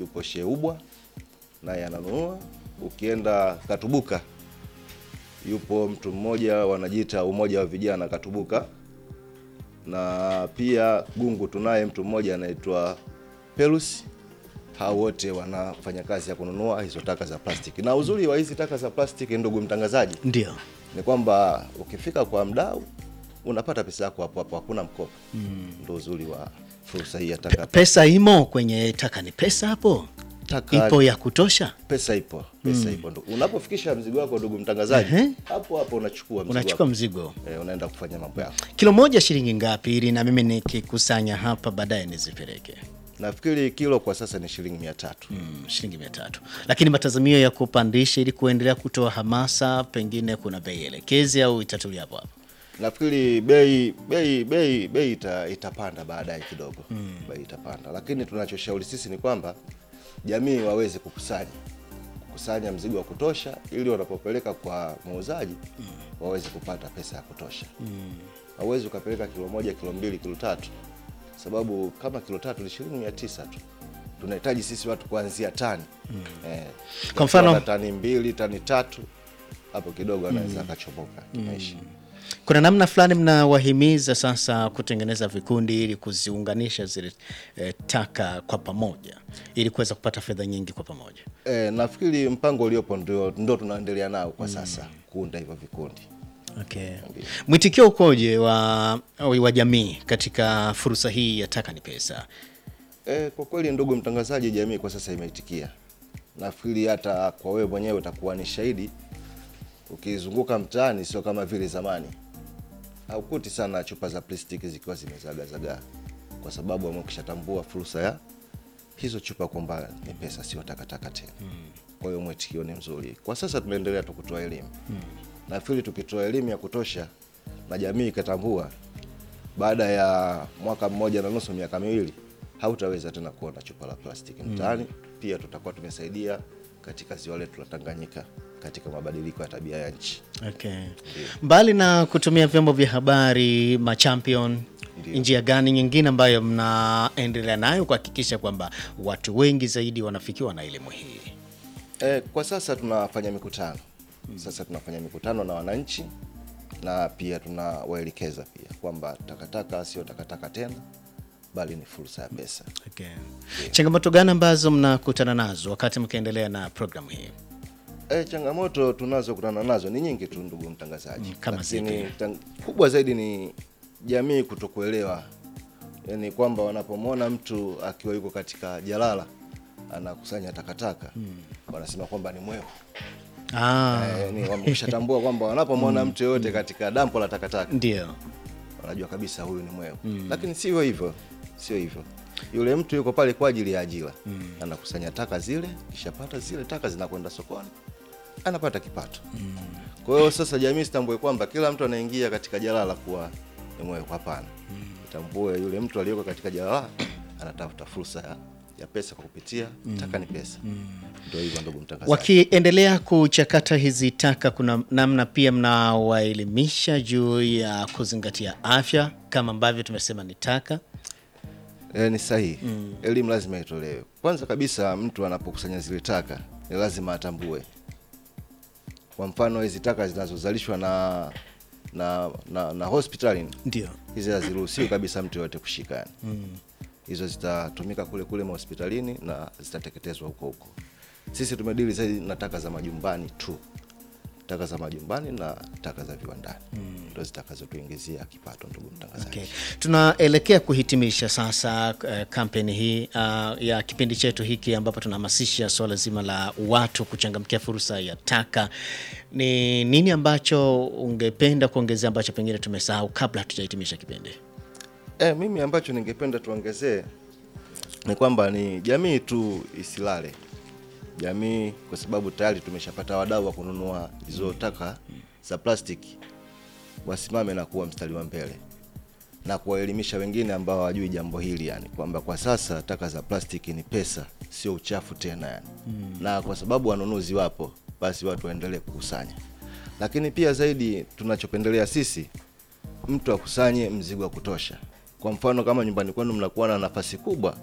yupo Sheubwa naye ananunua. Ukienda Katubuka yupo mtu mmoja wanajiita umoja wa vijana Katubuka, na pia Gungu tunaye mtu mmoja anaitwa Pelus. Hao wote wanafanya kazi ya kununua hizo taka za plastiki, na uzuri wa hizi taka za plastiki, ndugu mtangazaji, Ndio. ni kwamba ukifika kwa mdau unapata pesa yako hapo hapo, hakuna mkopo. Ndio uzuri wa fursa hii ya taka. Pesa imo kwenye taka, ni pesa hapo Taka ipo ya kutosha. pesa ipo, pesa ipo. Ndugu, unapofikisha mzigo wako, ndugu mtangazaji, Ehe. hapo hapo unachukua mzigo Unachukua wako. mzigo Eh, unaenda kufanya mambo yako. kilo moja shilingi ngapi, ili na mimi nikikusanya hapa baadaye nizipeleke? Nafikiri kilo kwa sasa ni shilingi mia tatu. Mm, shilingi mia tatu. Lakini matazamio ya kupandisha ili kuendelea kutoa hamasa, pengine kuna bei elekezi au itatulia hapo hapo? Nafikiri bei bei bei bei ita, itapanda baadaye kidogo bei itapanda, lakini tunachoshauri sisi ni kwamba jamii waweze kukusanya kukusanya mzigo wa kutosha, ili wanapopeleka kwa muuzaji waweze kupata pesa ya kutosha. Hauwezi ukapeleka kilo moja, kilo mbili, kilo tatu, sababu kama kilo tatu ni shilingi mia tisa tu. Tunahitaji sisi watu kuanzia tani eh, Kwa mfano- ukiwa na tani mbili, tani tatu, hapo kidogo anaweza akachomoka kimaisha. Kuna namna fulani mnawahimiza sasa kutengeneza vikundi ili kuziunganisha zile eh, taka kwa pamoja ili kuweza kupata fedha nyingi kwa pamoja. E, nafikiri mpango uliopo ndio, ndio tunaendelea nao kwa sasa kuunda hivyo vikundi. Okay. Mwitikio ukoje wa, wa jamii katika fursa hii ya taka ni pesa? E, kwa kweli ndugu mtangazaji, jamii kwa sasa imeitikia. Nafikiri hata kwa wewe mwenyewe utakuwa ni shahidi, ukizunguka mtaani sio kama vile zamani, haukuti sana chupa za plastiki zikiwa zimezagazagaa, kwa sababu wamekishatambua fursa ya hizo chupa kwamba ni pesa, sio takataka tena. Kwa hiyo mwitikio ni mzuri. Kwa sasa tunaendelea tu kutoa elimu. Nafikiri tukitoa elimu ya kutosha na jamii ikatambua, baada ya mwaka mmoja na nusu, miaka miwili, hautaweza tena kuona chupa la plastiki mtaani. Pia tutakuwa tumesaidia katika ziwa letu la Tanganyika katika mabadiliko ya tabia ya nchi. Okay. Mbali na kutumia vyombo vya habari machampion, Ndio. njia gani nyingine ambayo mnaendelea nayo kuhakikisha kwamba watu wengi zaidi wanafikiwa na elimu hii? E, kwa sasa tunafanya mikutano sasa tunafanya mikutano na wananchi na pia tunawaelekeza pia kwamba takataka sio takataka tena, bali ni fursa ya pesa. Okay. Changamoto gani ambazo mnakutana nazo wakati mkiendelea na programu hii? E, changamoto tunazokutana nazo ni nyingi tu ndugu mtangazaji, kama lakini zipi? tang- kubwa zaidi ni jamii kutokuelewa, yaani kwamba wanapomwona mtu akiwa yuko katika jalala anakusanya takataka wanasema kwamba ni mwehu. Ah, Eh, ni wameshatambua kwamba wanapomwona mtu yoyote katika dampo la takataka ndio. wanajua kabisa huyu ni mwehu, lakini sio hivyo, sio hivyo. Yule mtu yuko pale kwa ajili ya ajira, anakusanya taka zile, kishapata zile taka zinakwenda sokoni, anapata kipato. Kwa hiyo sasa jamii sitambue kwamba kila mtu anaingia katika jalala kuwa ni mwehu. Hapana, itambue yule mtu aliyoko katika jalala anatafuta fursa ya, ya pesa kwa kupitia taka ni pesa. Ndio hivyo ndugu mtangazaji. Wakiendelea kuchakata hizi taka, kuna namna pia mnawaelimisha juu ya kuzingatia afya kama ambavyo tumesema ni taka. E, ni sahihi. Elimu lazima itolewe. Kwanza kabisa, mtu anapokusanya zile taka ni lazima atambue, kwa mfano hizi taka zinazozalishwa na na, na, na hospitalini Ndio. hizi haziruhusiwi kabisa mtu yoyote kushika yani. Hizo zitatumika kule kule mahospitalini na zitateketezwa huko huko. Sisi tumedili zaidi na taka za majumbani tu, taka za majumbani na taka za viwandani ndo zitakazotuingizia kipato, ndugu mtangazaji. Okay. Tunaelekea kuhitimisha sasa uh, kampeni hii uh, ya kipindi chetu hiki ambapo tunahamasisha swala zima la watu kuchangamkia fursa ya taka. Ni nini ambacho ungependa kuongezea ambacho pengine tumesahau kabla hatujahitimisha kipindi? E, mimi ambacho ningependa tuongezee ni kwamba ni jamii tu isilale. Jamii kwa sababu tayari tumeshapata wadau wa kununua hizo taka za plastiki, wasimame na kuwa mstari wa mbele na kuwaelimisha wengine ambao hawajui jambo hili, yani kwamba kwa sasa taka za plastiki ni pesa, sio uchafu tena yani. Na kwa sababu wanunuzi wapo, basi watu waendelee kukusanya, lakini pia zaidi tunachopendelea sisi mtu akusanye mzigo wa kutosha. Kwa mfano kama nyumbani kwenu mnakuwa na nafasi kubwa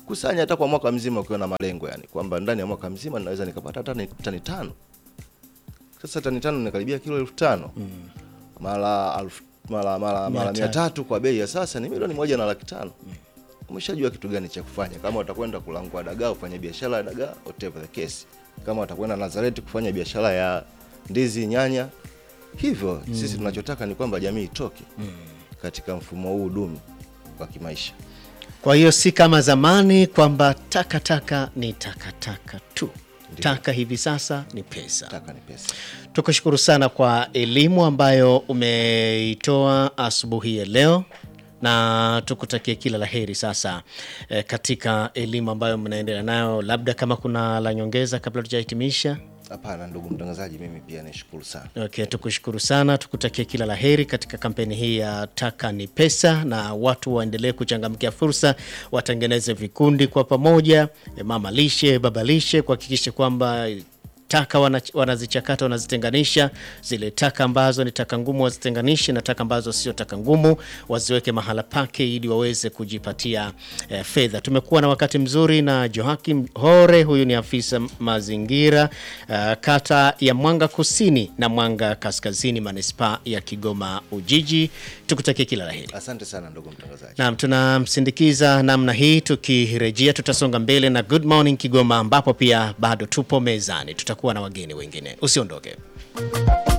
kusanya hata kwa mwaka mzima ukiwa na malengo yani kwamba ndani ya mwaka mzima naweza nikapata hata ni- tani tano sasa tani tano nikaribia kilo elfu tano mara alfu mara mara Mia mara mia tatu. tatu kwa bei ya sasa ni milioni moja na laki tano umeshajua kitu gani cha kufanya kama utakwenda kulangua dagaa ufanye biashara ya dagaa whatever the case kama utakwenda Nazareti kufanya biashara ya ndizi nyanya hivyo sisi tunachotaka ni kwamba jamii itoke katika mfumo huu dumi wa kimaisha Kwa hiyo si kama zamani kwamba takataka ni takataka tu. Taka hivi sasa ni pesa. taka ni pesa Tukushukuru sana kwa elimu ambayo umeitoa asubuhi ya leo na tukutakie kila la heri sasa eh, katika elimu ambayo mnaendelea nayo. Labda kama kuna la nyongeza kabla tujahitimisha. hapana ndugu mtangazaji mimi pia nishukuru sana Okay, tukushukuru sana, tukutakie kila la heri katika kampeni hii ya taka ni pesa, na watu waendelee kuchangamkia fursa, watengeneze vikundi kwa pamoja, eh, mama lishe, baba lishe, kuhakikisha kwamba taka wana- wanazichakata wanazitenganisha, zile taka ambazo ni taka ngumu wazitenganishe na taka ambazo sio taka ngumu waziweke mahala pake ili waweze kujipatia eh, fedha. Tumekuwa na wakati mzuri na Joakim Hore, huyu ni afisa mazingira uh, kata ya Mwanga Kusini na Mwanga Kaskazini, manispaa ya Kigoma Ujiji. Tukutakie kila la heri. asante sana ndugu mtangazaji Naam, tunamsindikiza namna hii. Tukirejea tutasonga mbele na Good Morning Kigoma, ambapo pia bado tupo mezani, tutakuwa na wageni wengine. Usiondoke.